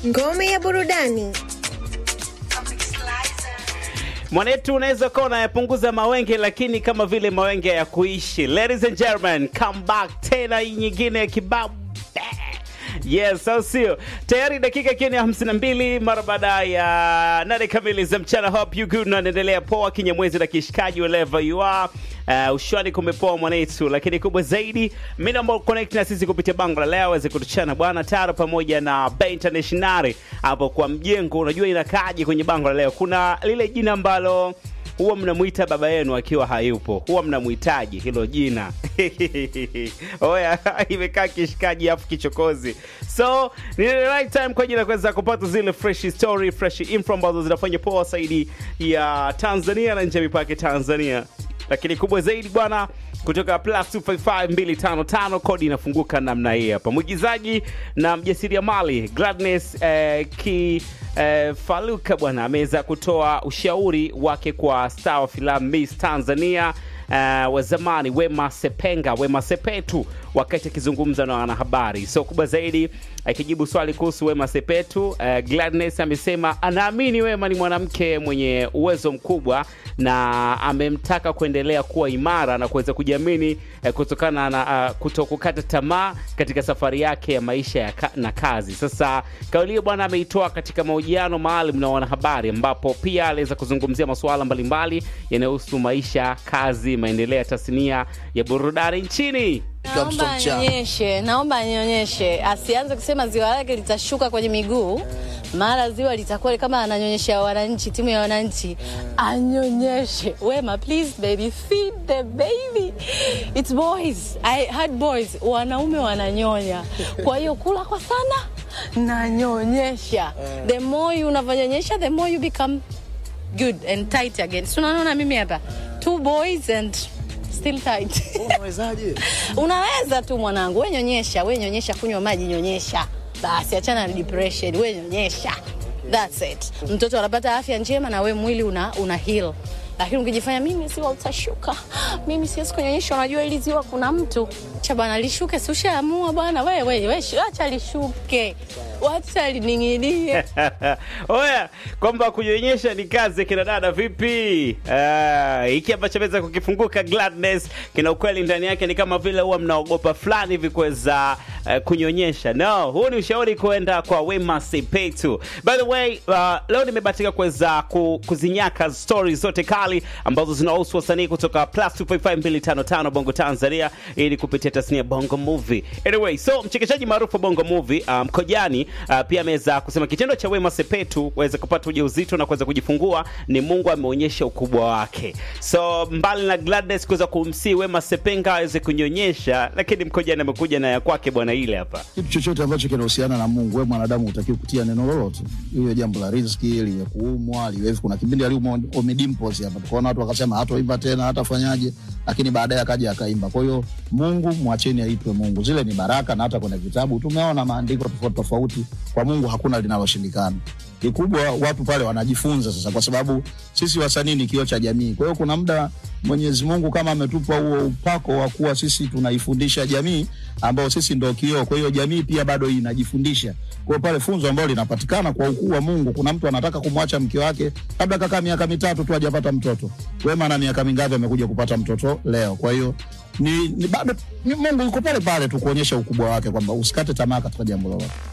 Ngome ya burudani. Mwanetu unaweza kuwa unayapunguza mawenge, lakini kama vile mawenge ya kuishi. Ladies and gentlemen, come back tena hii nyingine ya kibabu Yes, au sio? Tayari dakika ikiwa ni 52 mara baada ya nane kamili za mchana. Hope you good na naendelea poa kinyamwezi na kishikaji wherever you are. Uh, ushwani kumepoa mwanetu, lakini kubwa zaidi mimi naomba connect na sisi kupitia bango la leo aweze kutuchana bwana Taro pamoja na Bay International hapo kwa mjengo. Unajua inakaaje kwenye bango la leo? Kuna lile jina ambalo huwa mnamuita baba yenu akiwa hayupo, huwa mnamuhitaji hilo jina oya, imekaa kishikaji afu kichokozi. So ni the right time kwa ajili ya kuweza kupata zile fresh story, fresh info ambazo zinafanya poa zaidi ya Tanzania na nje ya mipaka ya Tanzania, lakini kubwa zaidi bwana kutoka plus 255255 kodi inafunguka namna hii hapa. Mwigizaji na mjasiriamali Gladness eh, ki eh, Faluka bwana ameweza kutoa ushauri wake kwa star wa filamu Miss Tanzania uh, wa zamani Wema Sepenga, Wema Sepetu, wakati akizungumza na wanahabari. So kubwa zaidi akijibu swali kuhusu Wema Sepetu, uh, Gladness amesema anaamini Wema ni mwanamke mwenye uwezo mkubwa na amemtaka kuendelea kuwa imara na kuweza kujiamini uh, kutokana na uh, kutokukata tamaa katika safari yake ya maisha ya ka, na kazi. Sasa kauli hiyo bwana ameitoa katika mahojiano maalum na wanahabari, ambapo pia aliweza kuzungumzia masuala mbalimbali yanayohusu maisha, kazi, maendeleo ya tasnia ya burudani nchini. Naomba anyonyeshe, naomba anyonyeshe, asianze kusema ziwa lake litashuka kwenye miguu, mara ziwa litakuwa kama ananyonyesha wananchi, timu ya wananchi. Anyonyeshe Wema, please baby, feed the baby. It's boys, I had boys, wanaume wananyonya, kwa hiyo kula kwa sana, nanyonyesha. The more you unavyonyonyesha, the more you become good and tight again. So unaona mimi hapa two boys and still tight. Unawezaje? Unaweza tu mwanangu, we nyonyesha, we nyonyesha, kunywa maji, nyonyesha basi, achana na depression, we nyonyesha, that's it. Mtoto anapata afya njema na we mwili una, una heal. Lakini ukijifanya mimi ziwa utashuka, mimi siwezi kunyonyesha, unajua ili ziwa kuna mtu cha bwana lishuke, si ushaamua bwana, we we we, acha lishuke, wacha lining'inie. Oya, kwamba kunyonyesha ni kazi ya kina dada vipi? Ah, hiki ambacho ameweza kukifunguka Gladness kina ukweli ndani yake, ni kama vile huwa mnaogopa fulani hivi kuweza uh, kunyonyesha. No, huu ni ushauri kuenda kwa Wema Sepetu. By the way, uh, leo nimebahatika kuweza ku, kuzinyaka stories zote kali ambazo zinahusu wasanii kutoka plus 255255 Bongo Tanzania ili kupitia tasnia Bongo Movie. Anyway, so mchekeshaji maarufu wa Bongo Movie um, Kojani uh, pia ameweza kusema kitendo cha Wema Sepetu kuweza kupata ujauzito na kuweza kujifungua ni Mungu ameonyesha ukubwa wake. So mbali na Gladness kuweza kumsii Wema Sepenga aweze kunyonyesha, lakini Mkojani amekuja na ya kwake bwana ile hapa. Kitu chochote ambacho kinahusiana na Mungu, wewe mwanadamu hutakiwi kutia neno lolote, iwe jambo la riziki, liwe kuumwa, liwe hivi. Kuna kipindi aliumwa Omidimpos hapa, tukaona watu wakasema hatoimba tena, hatafanyaje, lakini baadaye akaja akaimba. Kwa hiyo Mungu mwacheni aitwe Mungu, zile ni baraka, na hata kwenye vitabu tumeona maandiko tofauti tofauti. Kwa Mungu hakuna linaloshindikana. Kikubwa watu pale wanajifunza sasa, kwa sababu sisi wasanii ni kioo cha jamii. Kwa hiyo kuna muda Mwenyezi Mungu kama ametupa huo upako wa kuwa sisi tunaifundisha jamii, ambao sisi ndo kioo. Kwa hiyo jamii pia bado inajifundisha. Kwa hiyo pale funzo ambalo linapatikana kwa ukuu wa Mungu, kuna mtu anataka kumwacha mke wake, labda kakaa miaka mitatu tu hajapata mtoto. Wema na miaka mingapi amekuja kupata mtoto leo? Kwa hiyo ni, ni bado ni Mungu yuko pale pale tu kuonyesha ukubwa wake kwamba usikate tamaa katika jambo lolote.